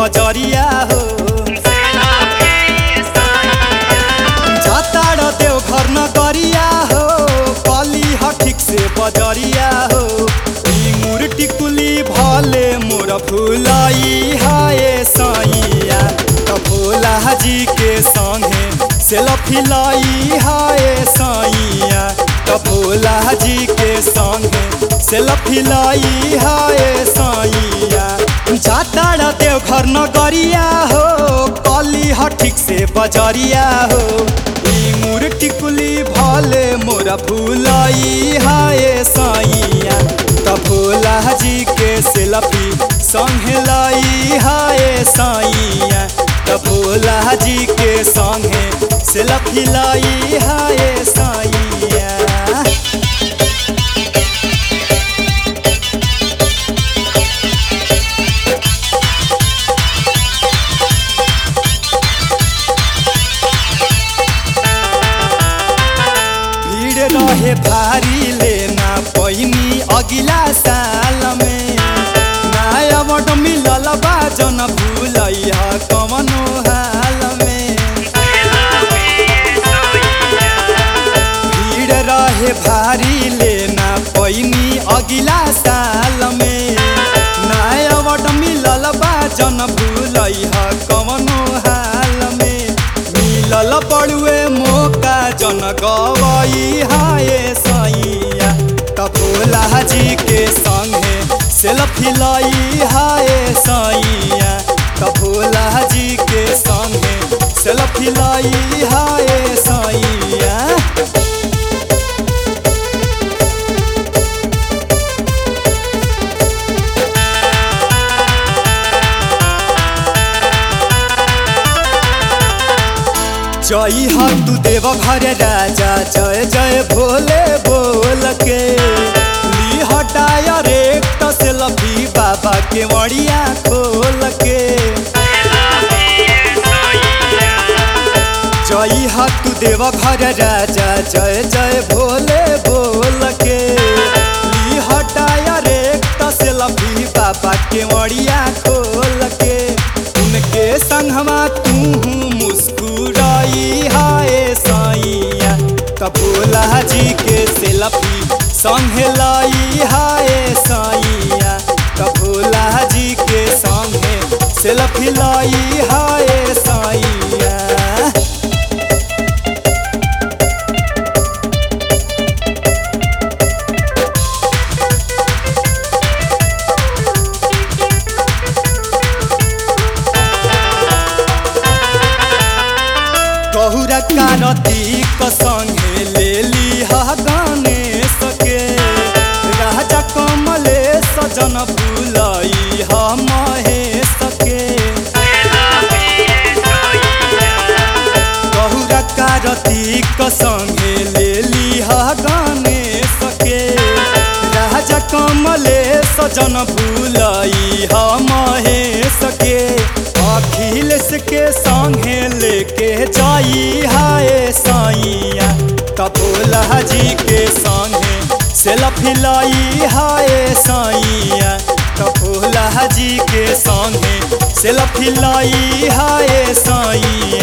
बजरिया हो जाताड़ देव घर न गरिया हो कली ह ठीक से बजरिया हो ई मूर्ति कुली भले मोर फुलाई हाय सैया त भोला जी के संगे सेल्फी लाई हाय सैया त भोला जी के संगे सेल्फी लाई हाय सैया जाताड़ देव घर न गरिया हो कली ह ठीक से बजरिया हो ई मूर्ति कुली भले मोरा फुलाई हाय सैया त भोला जी के सेल्फी संगे लाई हाय सैया त भोला जी के संगे सेल्फी लाई हाय सैया भीड़ रहे भारी लेना पैनी अगिला साल में नया बट मिलल बा जन भूलैया कवनो हाल में भीड़ रहे भारी लेना पैनी अगिला साल में नया बट मिलल बा जन भूलैया कवनो हाल में मिलल पड़ुए मौका जन गवई हाय सैया त भोला जी के संगे सेल्फी लाई हाय सैया त भोला जी के संगे सेल्फी लाई हाय सैया जय हो तू देव घर राजा जय जय भोले बोल के ली हटाया रे सेल्फी बाबा के मड़िया खोल के जय हो तू देव घर राजा जय जय भोले बोल के ली हटाया रे सेल्फी बाबा के मड़िया खोल के उनके संगवा तू मुस्कुराई हाय सैया कबूला जी के सेल्फी संगे लाई हाय सैया कबूला जी के संगे सेल्फी लाई हाय सैया कहुरा कारतीक संगे ले ली गणेश के राजा कमलेश जन बुलाई ह महेश के कहुरा कारतीक संगे ले ली गणेश के राजा कमलेश जन बुलाई ह महेश के अखिलेश के संगे लेके जाई हाय सैया कबूला जी के संगे सेल्फी लाई हाय सैया कबूला जी के संगे सेल्फी लाई हाय सैया